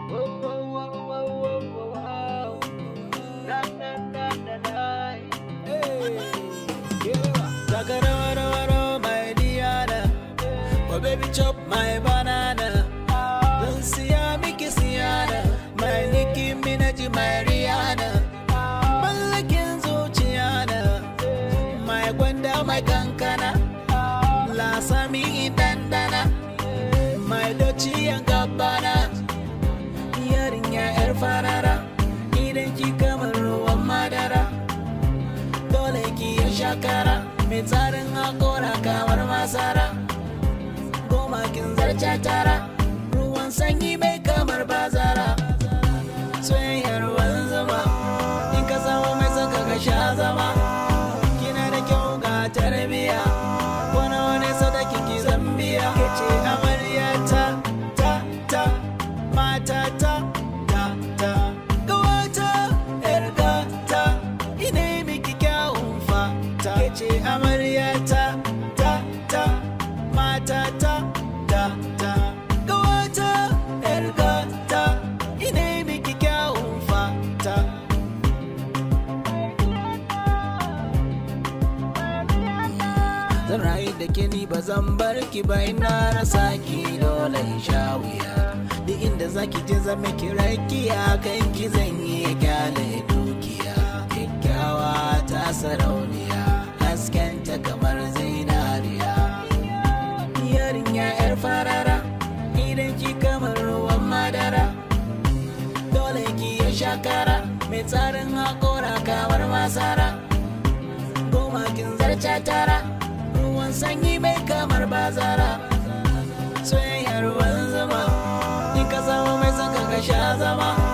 Oh baby chop my banana Don siya miki siyana Mai Nicki Minaj mai Rihanna Mallakin zuciya na Mai gwanda mai kankana Lasami dandana Mai dociyan gabana Yarinya yar farara Idan ki kamar ruwan madara Dole ki ya shakara Mai tsarin hakora kamar masara Goma kin zarce tara Ruwan sanyi mai kamar bazara Soyayyar ruwan zuma In ka samu mai saka ka sha zama Kina da kyau ga tarbiya Wani wani sadakin ki zambiya Ke ce amarya ta ta ta Mata ta ta ta Gawata yar gata Ina miki kyawun fata Ke ce amarya ta ta ta Mata ta ta ta Gawata yar gata Ina miki kyawun fata Zan rayu da ke ni ba zan bar ki ba ina rasa ki dole in sha wuya Duk inda zaki je zan miki rakiya kan ki zan yi kyale dukiya Kyakkyawa ta sarauniya haskenta kamar zinariya Yarinya yar farara idan ki kamar ruwan madara Dole ki ya shakara mai tsarin haƙora kamar masara goma kin zarce tara ruwan sanyi mai kamar bazara soyayyar ruwan zama in ka samu mai saka ka sha zama